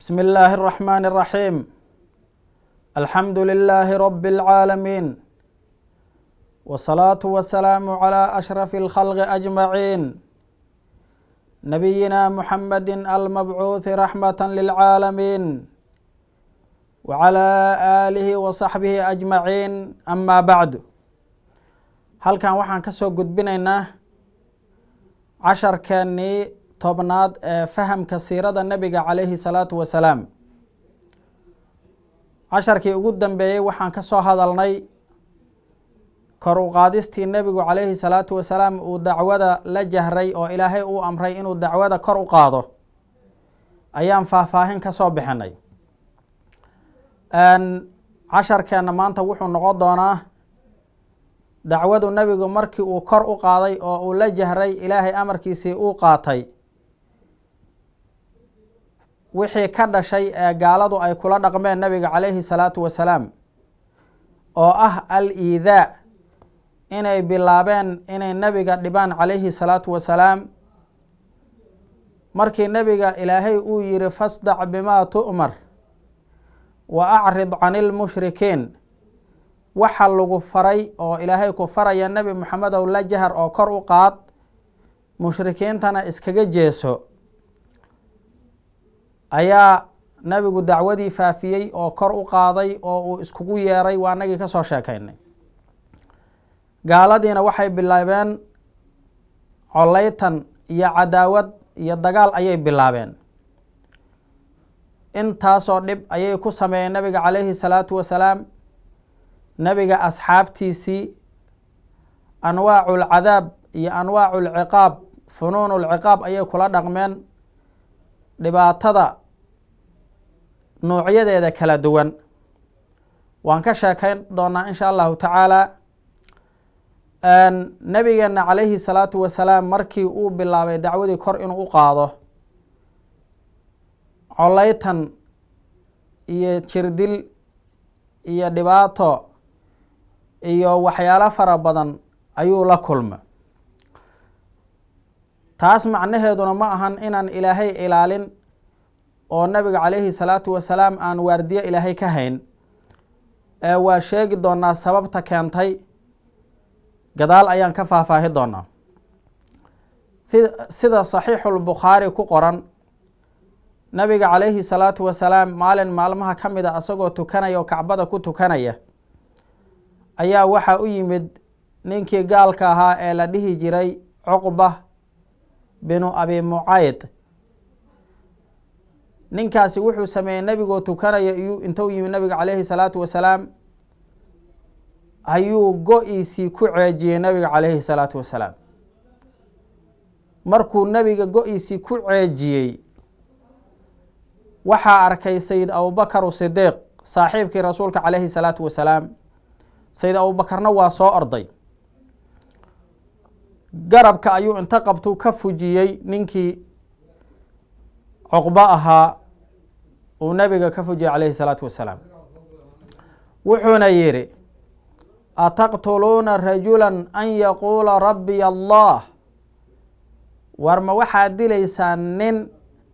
بسم الله الرحمن الرحيم الحمد لله رب العالمين والصلاة والسلام على أشرف الخلق أجمعين نبينا محمد المبعوث رحمة للعالمين وعلى آله وصحبه أجمعين أما بعد halkan waxaan ka soo gudbinaynaa casharkeennii tobnaad ee fahamka siirada nebiga calayhi salaatu wasalaam casharkii ugu dambeeyey waxaan ka soo hadalnay kor u qaadistii nebigu calayhi salaatu wasalaam uu dacwada la jahray oo ilaahay uu amray inuu dacwada kor u qaado ayaan faahfaahin ka soo bixinay casharkeenna maanta wuxuu noqon doonaa dacwadu nebigu markii uu kor u qaaday oo uu la jahray ilaahay amarkiisii uu qaatay wixii ka dhashay ee gaaladu ay kula dhaqmeen nebiga calayhi salaatu wasalaam oo ah al iidaa inay bilaabeen inay nebiga dhibaan calayhi salaatu wasalaam markii nebiga ilaahay uu yihi fasdac bimaa tu'mar wa acrid cani lmushrikiin waxa lagu faray oo ilaahay ku faraya nebi moxamedow la jahar oo kor u qaad mushrikiintana iskaga jeeso ayaa nebigu dacwadii faafiyey oo kor u qaaday oo uu iskugu yeeray waa nagii ka soo sheekaynay gaaladiina waxay bilaabeen coleytan iyo cadaawad iyo dagaal ayay bilaabeen intaasoo dhib ayay ku sameeyeen nebiga calayhi salaatu wasalaam nebiga asxaabtiisii anwaacu lcadaab iyo anwaacu lciqaab funuunu lciqaab ayay kula dhaqmeen dhibaatada nuucyadeeda kala duwan waan ka sheekayn doonaa insha allahu tacaala nebigeena calayhi salaatu wasalaam markii uu bilaabay dacwadii kor inuu u qaado coleytan iyo jirdil iyo dhibaato iyo waxyaalo fara badan ayuu la kulma taas macnaheeduna ma ahan inaan ilaahay ilaalin oo nabiga calayhi salaatu wasalaam aan waardiye ilaahay ka hayn ee waa sheegi doonaa sababta keentay gadaal ayaan ka faahfaahi doonaa sida saxiixulbukhaari ku qoran nabiga calayhi salaatu wasalaam maalin maalmaha ka mid a asagoo tukanaya oo kacbada ku tukanaya ayaa waxaa u yimid ninkii gaalka ahaa ee la dhihi jiray cuqba binu abi mucayd ninkaasi wuxuu sameeyey nebigoo tukanaya iyuu intuu yimid nabiga calayhi salaatu wasalaam ayuu go-iisii ku ceejiyey nabiga calayhi salaatu wasalaam markuu nebiga go-iisii ku ceejiyey waxaa arkay sayid abubakar sidiiq saaxiibkii rasuulka calayhi salaatu wasalaam sayid abubakarna waa soo orday garabka ayuu inta qabtuu ka fujiyey ninkii cuqbo ahaa uu nebiga ka fujiyey calayhi salaatu wasalaam wuxuuna yidhi ataqtuluuna rajula an yaquula rabbiy allah war ma waxaad dilaysaan nin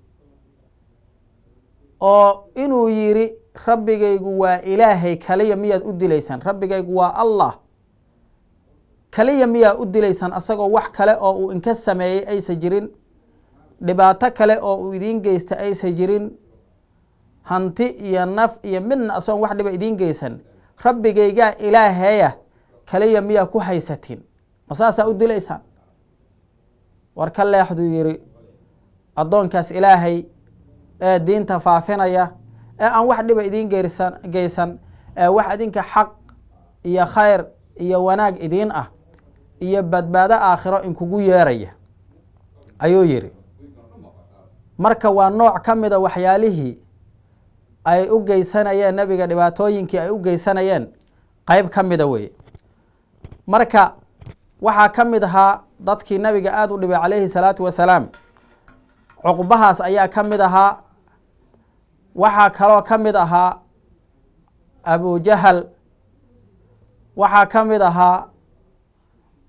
oo inuu yidhi rabbigaygu waa ilaahay kaliya miyaad u dilaysaan rabbigaygu waa allah kaliya miyaa u dilaysaan asagoo wax kale oo uu inka sameeyey aysa jirin dhibaato kale oo uu idiin geysta aysa jirin hanti iyo naf iyo midna asagoon wax dhiba idiin geysan rabbigaygaa ilaaheeya kaliya miyaa ku haysatiin ma saasaa u dilaysaan war ka leexduu yidhi addoonkaas ilaahay ee diinta faafinaya ee aan wax dhiba idiin geysan geysan ee wax idinka xaq iyo khayr iyo wanaag idiin ah iyo badbaado aakhiro inkugu yeeraya ayuu yidhi marka waa nooc ka mida waxyaalihii ay u geysanayeen nebiga dhibaatooyinkii ay u geysanayeen qeyb ka mida weye marka waxaa ka mid ahaa dadkii nebiga aada u dhibay calayhi salaatu wasalaam cuqbahaas ayaa ka mid ahaa waxaa kaloo ka mid ahaa abujahal waxaa ka mid ahaa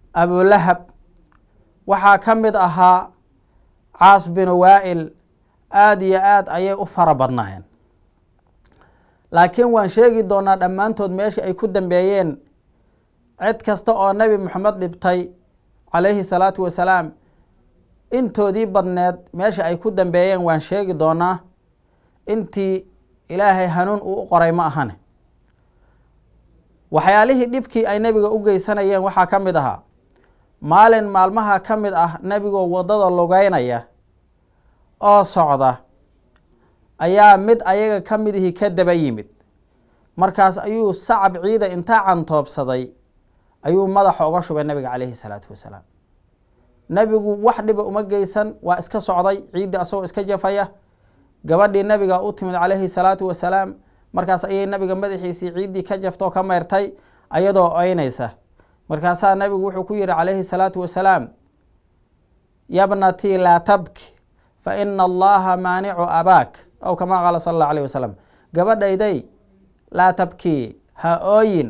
abulahab waxaa ka mid ahaa caas binu waa'il aada iyo aad ayay u fara badnaayeen laakiin waan sheegi doonaa dhammaantood meeshii ay ku dambeeyeen cid kasta oo nebi moxamed dhibtay calayhi salaatu wasalaam intoodii badneed meesha ay ku dambeeyeen waan sheegi doonaa intii ilaahay hanuun uu u qoray ma ahane waxyaalihii dhibkii ay nebiga u geysanayeen waxaa ka mid ahaa maalin maalmaha ka mid ah nebigoo waddada lugeynaya oo socda ayaa mid ayaga ka midihii ka daba yimid markaas ayuu sacab ciida intaa cantoobsaday ayuu madaxa uga shubay nebiga calayhi salaatu wasalaam nebigu wax dhiba uma geysan waa iska socday ciiddii asagoo iska jafaya gabadhii nebiga u timid calayhi salaatu wasalaam markaas ayay nebiga madaxiisii ciiddii ka jaftoo ka meyrtay ayadoo oynaysa markaasaa nebigu wuxuu ku yihi calayhi salaatu wasalaam yabnatii laa tabki fa ina allaha maanicu abaak aw kamaa qaala sala allahu alayh wasalam gabadhayday laa tabkii ha ooyin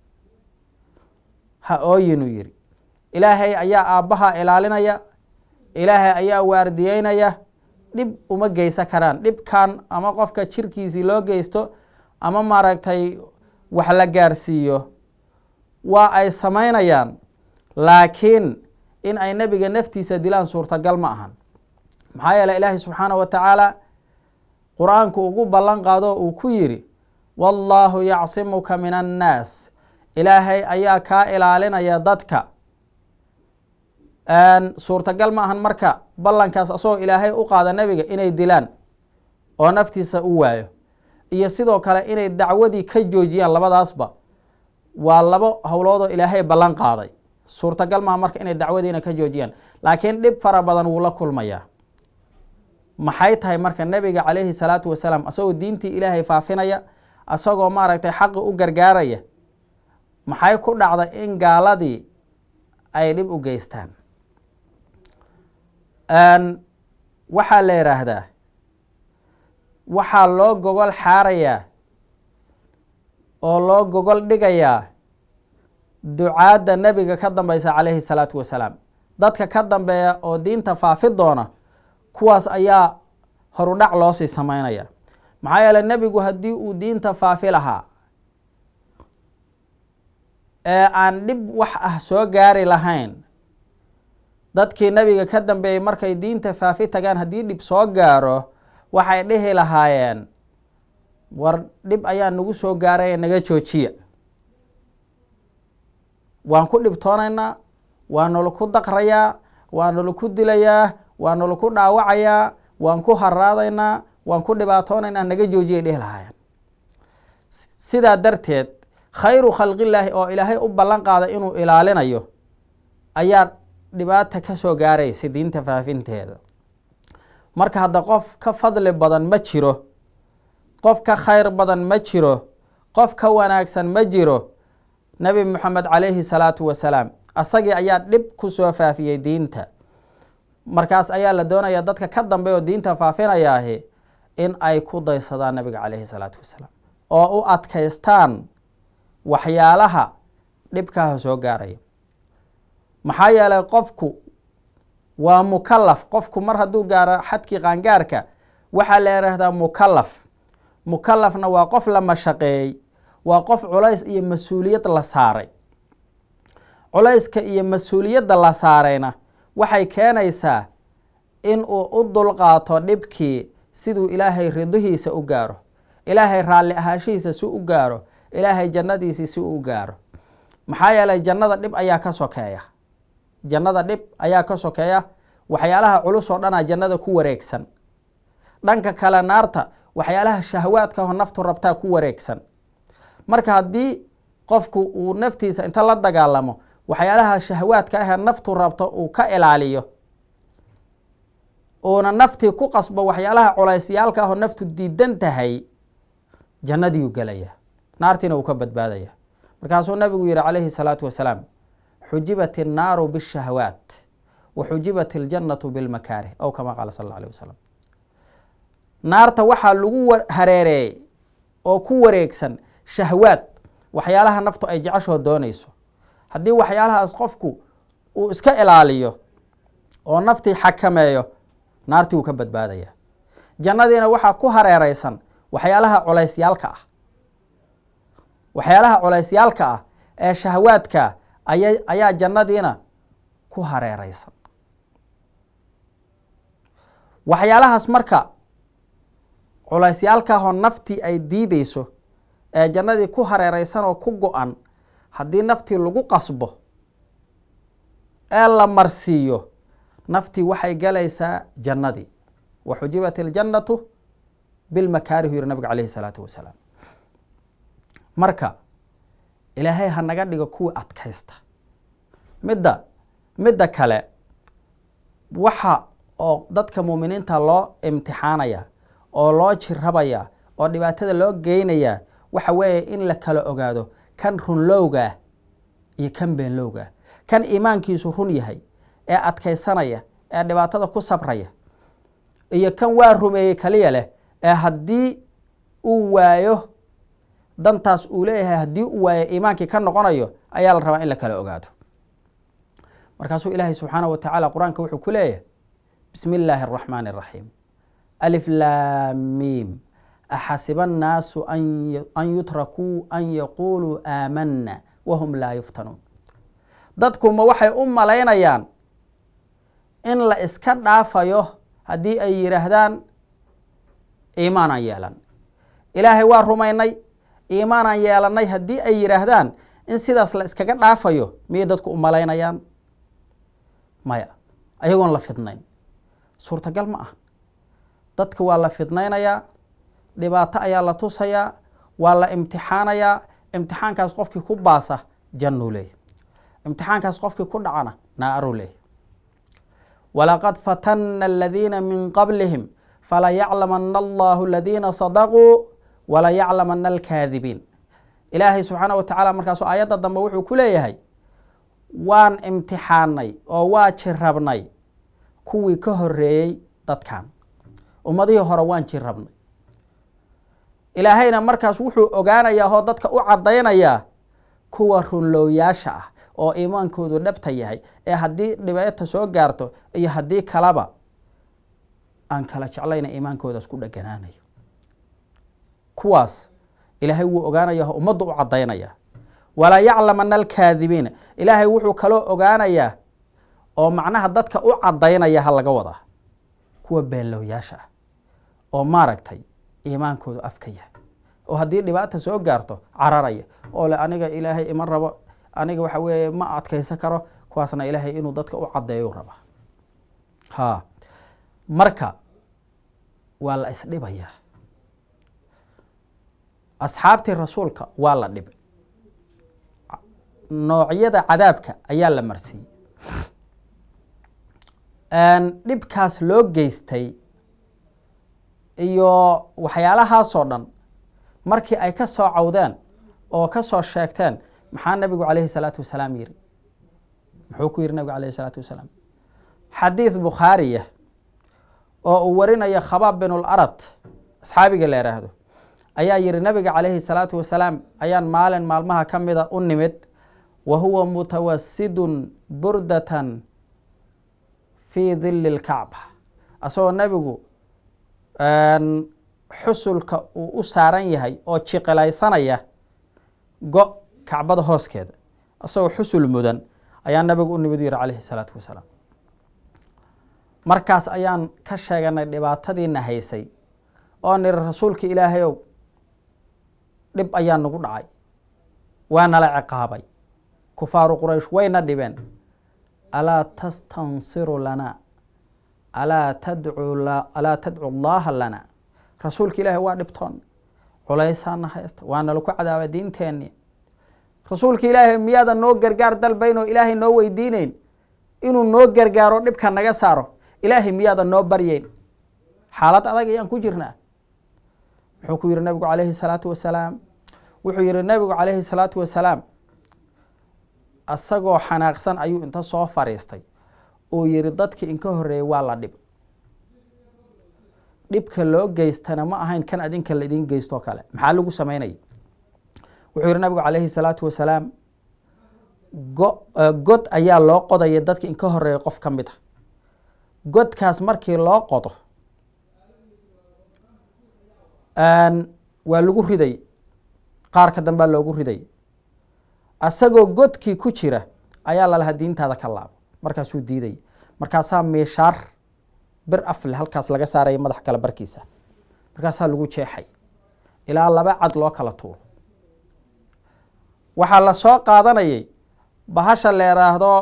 ha ooyin uu yihi ilaahay ayaa aabbaha ilaalinaya ilaahay ayaa waardiyeynaya dhib uma geysan karaan dhibkan ama qofka jirkiisii loo geysto ama maaragtay wax la gaarsiiyo waa ay samaynayaan laakiin in ay nebiga naftiisa dilaan suurtagal ma ahan maxaa yeele ilaahay subxaanahu wa tacaala qur-aanku ugu ballan qaado uu ku yidhi wallaahu yacsimuka min annaas ilaahay ayaa kaa ilaalinaya dadka suurtagal ma ahan marka ballankaas asagoo ilaahay u qaada nebiga inay dilaan oo naftiisa u waayo iyo sidoo kale inay dacwadii ka joojiyaan labadaasba waa labo howloodoo ilaahay ballan qaaday suurtagal maha marka inay dacwadiina ka joojiyaan laakiin dhib fara badan wuu la kulmayaa maxay tahay marka nebiga calayhi salaatu wasalaam asagoo diintii ilaahay faafinaya asagoo maaragtay xaqi u gargaaraya maxay ku dhacday in gaaladii ay dhib u geystaan waxaa la yidhaahdaa waxaa loo gogol xaarayaa oo loo gogol dhigayaa ducaadda nebiga ka dambeysa calayhi salaatu wasalaam dadka ka dambeeya oo diinta faafi doona kuwaas ayaa horudhac loosii sameynaya maxaa yeele nebigu haddii uu diinta faafi lahaa ee aan dhib wax ah soo gaari lahayn dadkii nebiga ka dambeeyey markay diinta faafi tagaan haddii dhib soo gaaro waxay dhihi lahaayeen war dhib ayaa nagu soo gaaraya naga joojiya waan ku dhibtoonaynaa waa nalaku daqrayaa waa nalaku dilayaa waa nalaku dhaawacayaa waan ku haraadaynaa waan ku dhibaatoonaynaa naga joojiyay dhihi lahaayeen sidaa darteed khayru khalqillaahi oo ilaahay u ballan qaada inuu ilaalinayo ayaa dhibaata ka soo gaaraysa diinta faafinteeda marka hadda qof ka fadli badan ma jiro qof ka khayr badan ma jiro qof ka wanaagsan ma jiro nebi moxamed calayhi salaatu wasalaam asagii ayaa dhib ku soo faafiyey diinta markaas ayaa la doonaya dadka ka dambeey oo diinta faafinayaahi in ay ku daysadaan nebiga calayhi salaatu wasalaam oo u adkaystaan waxyaalaha dhibkaaha soo gaaraya maxaa yeelay qofku waa mukalaf qofku mar hadduu gaaro xadkii qaangaarka waxaa la yidhaahdaa mukalaf mukalafna waa qof la mashaqeeyey waa qof culays iyo mas-uuliyad la saaray culayska iyo mas-uuliyadda la saarayna waxay keenaysaa in uu u dulqaato dhibkii siduu ilaahay ridihiisa u gaaro ilaahay raalli ahaashihiisa si u gaaro ilaahay jannadiisii si uu u gaaro maxaa yeelay jannada dhib ayaa ka sokeeya jannada dhib ayaa ka sokeeya waxyaalaha culus oo dhanaa jannada ku wareegsan dhanka kale naarta waxyaalaha shahwaadka oo naftu rabtaa ku wareegsan marka haddii qofku uu naftiisa inta la dagaalamo waxyaalaha shahwaadka ahee naftu rabto uu ka ilaaliyo uuna naftii ku qasbo waxyaalaha culeysyaalka ahoo naftu diidan tahay jannadiiu gelaya naartiina uu ka badbaadaya markaasuu nabigu yihi calayhi salaatu wasalaam xujibat innaaru bishahwaat wa xujibat iljannatu bilmakaarih ow kama qaala sal alla alيh wasalam naarta waxaa lagu hareereeyey oo ku wareegsan shahwaad waxyaalaha naftu ay jeceshoo doonayso haddii waxyaalahaas qofku uu iska ilaaliyo oo naftii xakameeyo naartii wuu ka badbaadaya jannadiina waxaa ku hareereysan waxyaalaha culeysyaalka ah waxyaalaha culeysyaalka ah ee shahawaadka aya ayaa jannadiina ku hareereysan waxyaalahaas marka culeysyaalkaahoo naftii ay diideyso ee jannadii ku hareereysan oo ku go-an haddii naftii lagu qasbo ee la marsiiyo naftii waxay galaysaa jannadii wa xujibat iljannatu bilmakaarihu yiri nabiga caleyhi salaatu wasalaam marka ilaahay ha naga dhigo kuwii adkaysta midda midda kale waxa oo dadka muuminiinta loo imtixaanaya oo loo jirabaya oo dhibaatada loo geynaya waxa weeye in la kala ogaado kan runlowgaah iyo kan beenlowgaah kan iimaankiisu run yahay ee adkaysanaya ee dhibaatada ku sabraya iyo kan waa rumeeyey kaliya leh ee haddii uu waayo dantaas uu leeyahay haddii uu waayo iimaankii ka noqonayo ayaa la rabaa in la kala ogaado markaasuu ilaahay subxaanaه wa tacaala qur-aanka wuxuu ku leeyahay bismi illaahi الraxmaan الraxiim alif laamiim axasiba annaasu an yutrakuu an yaquuluu aamanna wahum laa yuftanuun dadkuma waxay u malaynayaan in la iska dhaafayo haddii ay yidhaahdaan iimaanaan yeelan ilaahay waa rumaynay iimaanaan yeelannay haddii ay yidhaahdaan in sidaas la iskaga dhaafayo miyay dadku u malaynayaan maya ayagoon la fidnayn suurtagal ma ah dadka waa la fidnaynayaa dhibaato ayaa la tusayaa waa la imtixaanayaa imtixaankaas qofkii ku baasa jannuu leeyahy imtixaankaas qofkii ku dhacana naaruu leeyahy walaqad fatanna aladiina min qablihim falayaclamana allahu aladiina sadaquu walayaclamana alkaadibiin ilaahay subxaana wa tacaala markaasu aayadda dambe wuxuu ku leeyahay waan imtixaanay oo waa jirabnay kuwii ka horeeyey dadkan ummadihii hore waan jirabnay ilaahayna markaas wuxuu ogaanayaa oo dadka u caddaynayaa kuwa runlowyaasha ah oo iimaankoodu dhabta yahay ee haddii dhibaata soo gaarto iyo haddii kalaba aan kala jeclayna iimaankoodaas ku dheganaanayo kuwaas ilaahay wuu ogaanaya oo ummaddu u caddaynaya walaa yaclamana alkaadibiina ilaahay wuxuu kaloo ogaanayaa oo macnaha dadka u caddaynaya ha laga wadaa kuwa beenlowyaasha ah oo maaragtay iimaankoodu afka yahay oo haddii dhibaata soo gaarto cararaya oo le aniga ilaahay ima rabo aniga waxa weeye ma adkaysan karo kuwaasna ilaahay inuu dadka u caddeeyu rabaa ha marka waa la isdhibayaa asxaabtii rasuulka waa la dhibay noocyada cadaabka ayaa la marsiiyey dhibkaas loo geystay iyo waxyaalahaasoo dhan markii ay ka soo cawdeen oo ka soo sheegteen maxaa nabigu calayhi salaatu wasalaam yiri muxuu ku yihi nabigu calayhi salaatu wasalaam xadiid bukhaariya oo uu warinayo khabaab binul arad asxaabiga la yidhaahdo ayaa yihi nabiga calayhi salaatu wasalaam ayaan maalin maalmaha ka mida u nimid wa huwa mutawasidun burdatan fii dilli lkacba asagoo nebigu xusulka uu u saaran yahay oo jiqilaysanaya go kacbada hooskeeda asagoo xusul mudan ayaa nabigu u nimid u yihi calayhi salaatu wasalaam markaas ayaan ka sheeganay dhibaatadiina haysay oo niri rasuulka ilaahayow dhib ayaa nagu dhacay waa nala ciqaabay kufaaru quraysh wayna dhibeen alaa tastansiru lana alaa tadcu alaa tadcu llaha lana rasuulka ilaahay waa dhibtoon culaysaana haysta waa nala ku cadaaba diinteenni rasuulka ilaahay miyaadan noo gargaar dalbayn oo ilaahay noo weydiineyn inuu noo gargaaro dhibka naga saaro ilaahay miyaadan noo baryeyn xaalad adag ayaan ku jirnaa muxuu ku yihi nabigu calayhi salaatu wasalaam wuxuu yihi nabigu calayhi salaatu wasalaam asagoo xanaaqsan ayuu inta soo fariistay uu yihi dadkii inka horeeyey waa la dhib dhibka loo geystana ma ahayn kan adinka laidin geystoo kale maxaa lagu sameynaya wuxuu yihi nabigu calayhi salaatu wasalaam go god ayaa loo qodaya dadki inka horeeya qof ka mid a godkaas markii loo qodo waa lagu riday qaarka dambaa loogu riday asagoo godkii ku jira ayaa lalahaa diintaada ka laabo markaasuu diiday markaasaa miishaar bir afle halkaas laga saaraya madax kale barkiisa markaasaa lagu jeexay ilaa laba cad loo kala tuuro waxaa la soo qaadanayay bahasha la yidhaahdo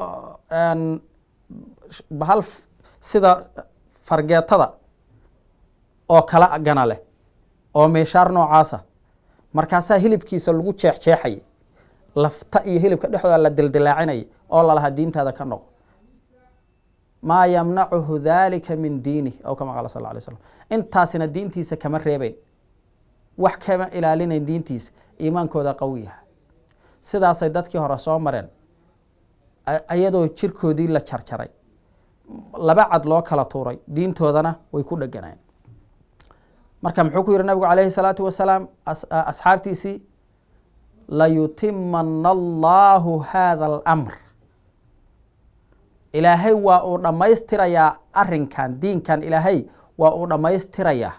bahal sida fargeetada oo kala gana leh oo meeshaar noocaasa markaasaa hilibkiisa lagu jeexjeexayay lafta iyo hilibka dhexdooda la dildilaacinayay oo lalahaa diintaada ka noqo maa yamnacuhu dalika min diinih aw kama qaala sal alay slam intaasina diintiisa kama reebeyn wax kama ilaalinayn diintiisa iimaankooda qawiyaha sidaasay dadkii hore soo mareen iyadoo jirkoodii la jarjaray laba cad loo kala tuuray diintoodana way ku dheganayen marka muxuu ku yihi nabigu calayhi salaatu wasalaam asxaabtiisii layutimana allahu hada alamr ilaahay waa uu dhammaystirayaa arrinkan diinkan ilaahay waa uu dhammaystirayaa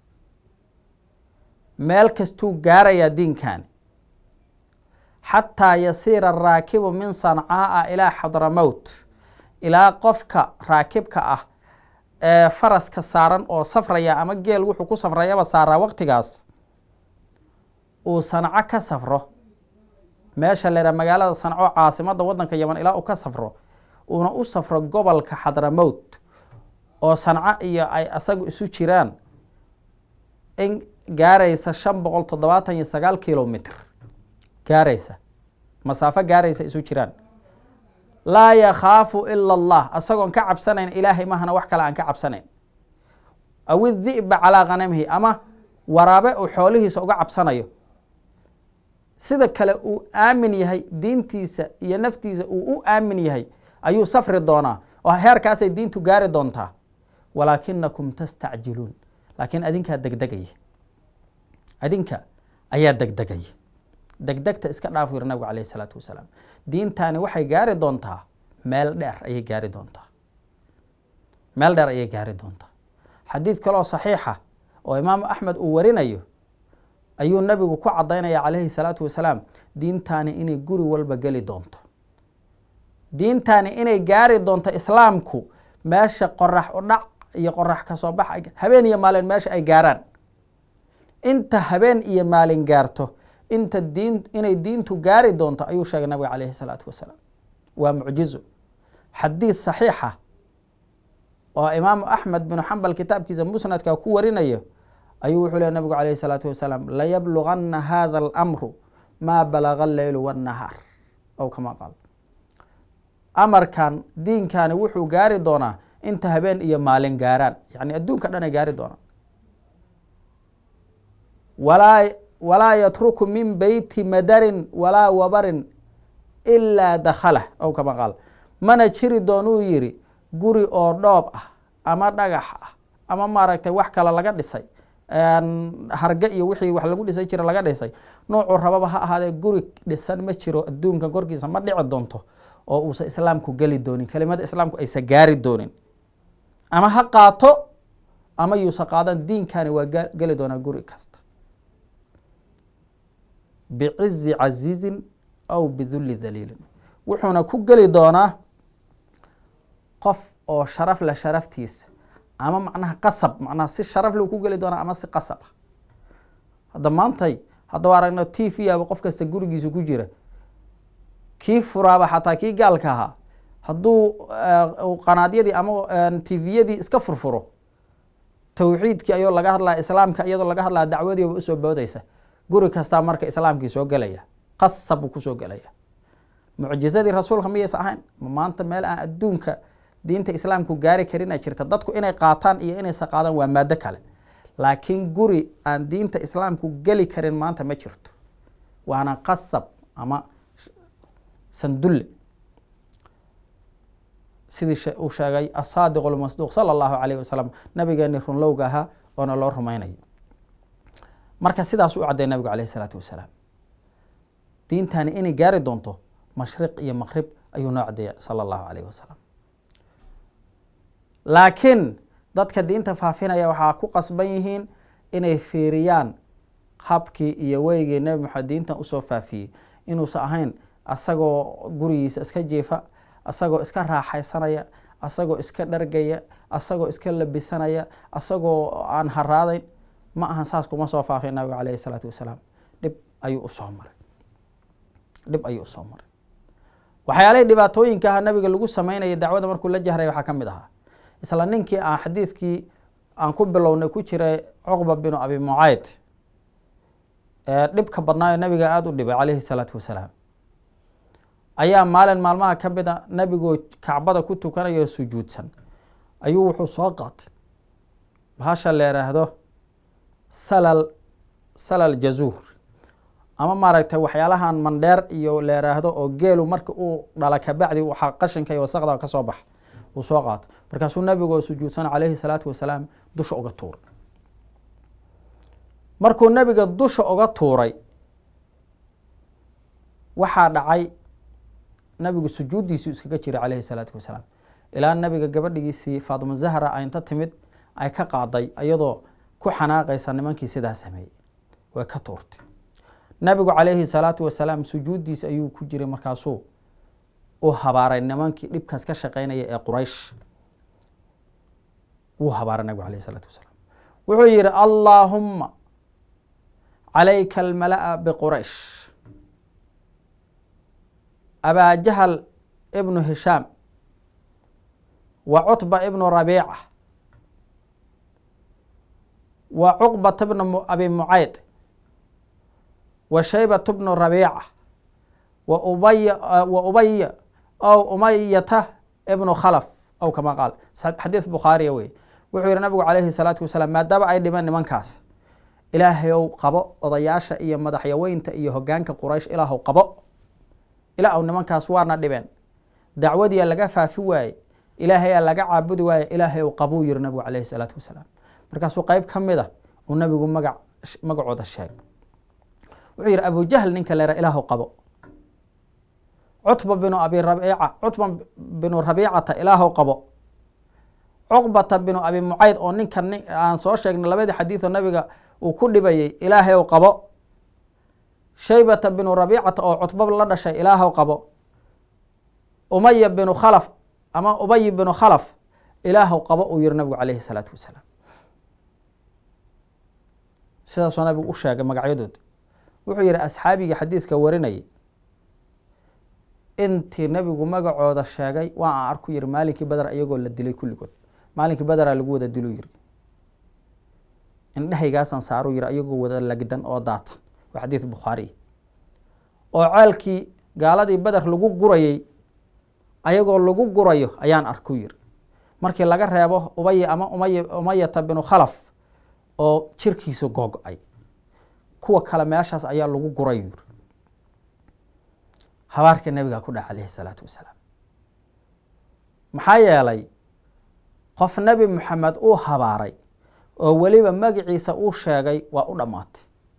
meel kastuu gaarayaa diinkan xataa yasiira araakibu min sancaaa ilaa xadramowt ilaa qofka raakibka ah ee faraska saaran oo safraya ama geel wuxuu ku safrayaba saaraa waqtigaas uu sanco ka safro meesha la yidhaha magaalada sanco caasimadda waddanka yaman ilaa uu ka safro uuna u safro gobolka xadramowt oo sanco iyo ay asagu isu jiraan in gaaraysa shan boqol toddobaatan iyo sagaal kilomitr gaaraysa masaafo gaaraysa isu jiraan laa yakhaafu ila allah asagoon ka cabsanayn ilaahay mahana wax kale aan ka cabsanayn aw idi'ba calaa khanamihi ama waraabe uu xoolihiisa uga cabsanayo sida kale uu aamin yahay diintiisa iyo naftiisa uu u aamin yahay ayuu safri doonaa oo heerkaasay diintu gaari doontaa walaakinakum tastacjiluun laakiin adinkaa degdegaya adinka ayaa degdegaya degdegta iska dhaafu yiri nabigu calayh isalaatu wasalaam diintani waxay gaari doontaa meel dheer ayay gaari doontaa meel dheer ayay gaari doontaa xadiid kaloo saxiixa oo imaamu axmed uu warinayo ayuu nabigu ku cadaynaya calayhi salaatu wasalaam diintani inay guri walba geli doonto diintani inay gaari doonto islaamku meesha qorax u dhac iyo qorax kasoo bax habeen iyo maalin meesha ay gaaraan inta habeen iyo maalin gaarto inta diin inay diintu gaari doonto ayuu sheegay nabiga calayhi salaatu wasalaam waa mucjizo xadiid saxiixa oo imaamu axmed binu xambal kitaabkiisa musnadka ku warinayo ayuu wuxuu leh nabigu calayhi salaatu wasalaam layablugana hada alamru maa balaga alleylu wannahaar ow kama qaal amarkan diinkani wuxuu gaari doonaa inta habeen iyo maalin gaaraan yacni adduunka dhan ay gaari doonaan walaa walaa yatruku min beyti madarin walaa wabarin ilaa dakhalah ow kama qaal mana jiri doonuu yidhi guri oo dhoob ah ama dhagax ah ama maaragtay wax kale laga dhisay harge iyo wixii wax lagu dhisay jira laga dhisay noocuu rababa ha ahaadee guri dhisan ma jiro adduunka korkiisa ma dhici doonto oo uusan islaamku geli doonin kelimada islaamku aysan gaari doonin ama ha qaato ama yuusan qaadan diinkani waa geli doonaa guri kasta bicizi casiizin aw bidulli daliilin wuxuuna ku geli doonaa qof oo sharaf leh sharaftiisa ama macnaha qasab macnaha si sharaf leh ku geli doonaa ama si qasab ah hadda maantay haddaba aragno t v aba qof kasta gurigiisa ku jira kii furaaba xataa kii gaalka ahaa hadduu qanaadyadii ama tviyadii iska furfuro tawxiidkii ayoo laga hadlaya islaamka iyadoo laga hadlaya dacwadiiba usoo boodaysa guri kastaa marka islaamkii soo gelaya qasab buu kusoo gelaya mucjizadii rasuulka miyaysa ahayn ma maanta meel aan adduunka diinta islaamku gaari karina jirta dadku inay qaataan iyo inaysa qaadaan waa maado kale laakiin guri aan diinta islaamku geli karin maanta ma jirto waana qasab ama sandulle sidii uu sheegay asaadiq lmasduuq sala allahu calayh wasalam nabigeeni runlowga ahaa oona loo rumaynayo marka sidaas u cadday nabigu calayh isalaatu wasalaam diintani inay gaari doonto mashriq iyo maqrib ayuu noo caddeeya sala allahu calayh wasalam laakiin dadka diinta faafinaya waxaa ku qasban yihiin inay fiiriyaan habkii iyo weygii nebi maxamed diintan usoo faafiyey inuusan ahayn asagoo gurigiisa iska jiifa asagoo iska raaxaysanaya asagoo iska dhargaya asagoo iska labisanaya asagoo aan haraadayn ma ahan saas kuma soo faafay nabiga caleyhi salaatu wasalaam dhib ayuu usoo maray dhib ayuu usoo maray waxyaalihii dhibaatooyinka aha nabiga lagu sameynaya dacwada markuu la jahraya waxaa ka mid ahaa isla ninkii aan xadiidkii aan ku bilownay ku jiray cuqba binu abi mucayd ee dhibka badnaayo nabiga aada u dhibay caleyhi salaatu wasalaam ayaa maalin maalmaha ka mid a nabigoo kacbada ku tukanayo sujuudsan ayuu wuxuu soo qaatay bahasha la yidhaahdo salal salal jazuur ama maaragtay waxyaalahan mandheer iyo la yidhaahdo oo geelu marka uu dhala kabacdi waxaa qashinka iyo wasaqda ka soo baxa uu soo qaato markaasuu nabigoo sujuudsan caleyhi salaatu wasalaam dusha uga tuuray markuu nebiga dusha uga tuuray waxaa dhacay nabigu sujuuddiisuu iskaga jiray caleyhi salaatu wasalaam ilaa nabiga gabadhigiisii faatimo zahra a inta timid ay ka qaaday iyadoo ku xanaaqaysa nimankii sidaa sameeyey way ka tuurtay nabigu caleyhi salaatu wasalaam sujuuddiisa ayuu ku jiray markaasuu u habaaray nimankii dhibkaas ka shaqeynaya ee quraysh wuu habaaray nabigu caleyhi salaatu wasalaam wuxuu yihi allaahumma calayka almala'a biquraysh abaa jahal ibnu hishaam wa cutba ibnu rabiica wa cuqbata bnu abi mucayd wa shaybata bnu rabiica wa ubaya wa ubaya ow umayata ibnu khalaf ow kama qaal xadiis bukhaariya wey wuxuu yihi nabigu caleyhi salaatu wasalaam maadaama ay dhimeen nimankaas ilaahayow qabo odayaasha iyo madaxyaweynta iyo hogaanka quraysh ilaahow qabo ilaa u nimankaas waana dhibeen dacwadiia laga faafi waaye ilaahayaa laga caabudi waaye ilaahay qabuu yiri nabigu caleyhi salaatu wasalaam markaasuu qeyb ka mid a uu nabigu maga magacooda sheegay wuxuu yihi abujahl ninka leera ilaahu qabo cutba binu abi rabiica cutba binu rabiicata ilaahu qabo cuqbata binu abi mucayd oo ninka nin aan soo sheegnay labadii xadiioo nabiga uu ku dhibayey ilaahay qabo shaybata binu rabiicata oo cutba la dhashay ilaahow qabo umaya binu khalaf ama ubay binu khalaf ilaahow qabo uu yihi nabigu caleyhi salaatu wasalaam sidaasoo nabigu u sheegay magacyadooda wuxuu yihi asxaabigii xadiidka warinayay intii nabigu magacooda sheegay waa aan arku yihi maalinkii beder iyagoo la dilay kulligood maalinkii bederaa lagu wada diluu yiri indhehaygaasaan saaruu yihi iyagoo wada lagdan oo daata waa xadiid bukhaariy oo ceelkii gaaladii beder lagu gurayey ayagoo lagu gurayo ayaan arku yiri markii laga reebo ubay ama umay umayata binu khalaf oo jirkiisa googo-ay kuwa kale meeshaas ayaa lagu guray yiri habaarka nebigaa ku dhaca caleyhi salaatu wasalaam maxaa yeelay qof nebi moxamed uu habaaray oo weliba magaciisa uu sheegay waa u dhammaatay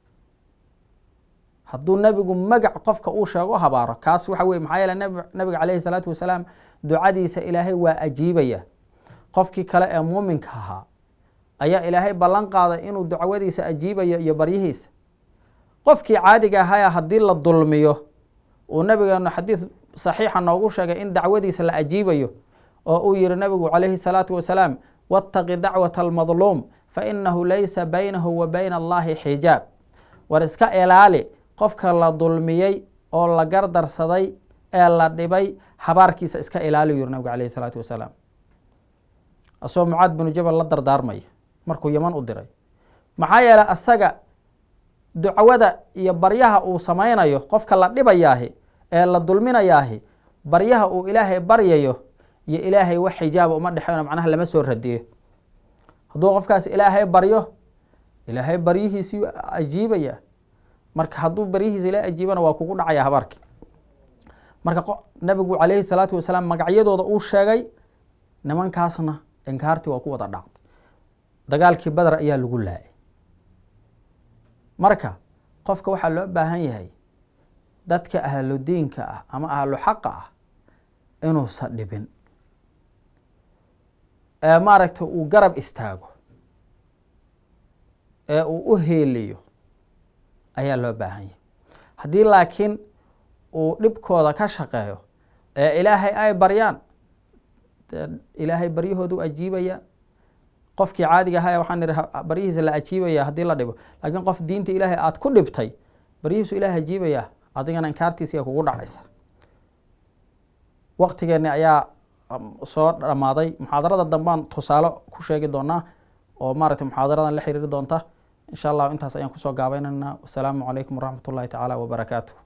hadduu nebigu magac qofka uu sheego habaaro kaas waxa weye maxaa yeele nabiga caleyhi salaatu wasalaam ducadiisa ilaahay waa ajiibaya qofkii kale ee muuminka ahaa ayaa ilaahay ballan qaaday inuu dacwadiisa ajiibayo iyo baryihiisa qofkii caadiga ahaya haddii la dulmiyo uu nabigeenu xadiis saxiixa noogu sheegay in dacwadiisa la ajiibayo oo uu yihi nabigu calayhi salaatu wasalaam waataqi dacwata almadluum fainahu laysa baynahu wa bayna allahi xijaab war iska ilaali qofka la dulmiyey oo la gardarsaday ee la dhibay habaarkiisa iska ilaali yiri nabigu calayhi salaatu wasalaam asagoo mucaad binu jabal la dardaarmaya markuu yaman u diray maxaa yeeley asaga ducwada iyo baryaha uu samaynayo qofka la dhibayaahi ee la dulminayaahi baryaha uu ilaahay baryayo iyo ilaahay wax xijaaba uma dhexeyno macnaha lama soo radiyo hadduu qofkaas ilaahay baryo ilaahay baryihiisii ajiibaya marka hadduu baryihiisa ilahay ajiibana waa kugu dhacaya habaarki marka nabigu calayhi salaatu wasalaam magacyadooda uu sheegay nimankaasna inkaartii waa ku wada dhacday dagaalkii badar ayaa lagu laayay marka qofka waxaa loo baahan yahay dadka ahlu diinka ah ama ahlu xaqa ah inuusan dhibin ee maaragtay uu garab istaago ee uu u heeliyo ayaa loo baahan yahay haddii laakiin uu dhibkooda ka shaqeeyo ee ilaahay ay baryaan dee ilaahay baryahoodu ajiibaya qofkii caadiga ahaa waxaan idhi baryihiisa la ajiibaya haddii la dhibo laakiin qof diinta ilaahay aada ku dhibtay baryihiisu ilahay ajiibaya adigana inkaartiisiya kugu dhacaysa waqtigeenni ayaa soo dhammaaday muxaadarada dambaan tusaale ku sheegi doonaa oo maaragtay muxaadaradan la xiriiri doonta insha allahu intaas ayaan kusoo gaabaynaynaa wasalaamu calaykum waraxmat ullahi tacaala wabarakaatu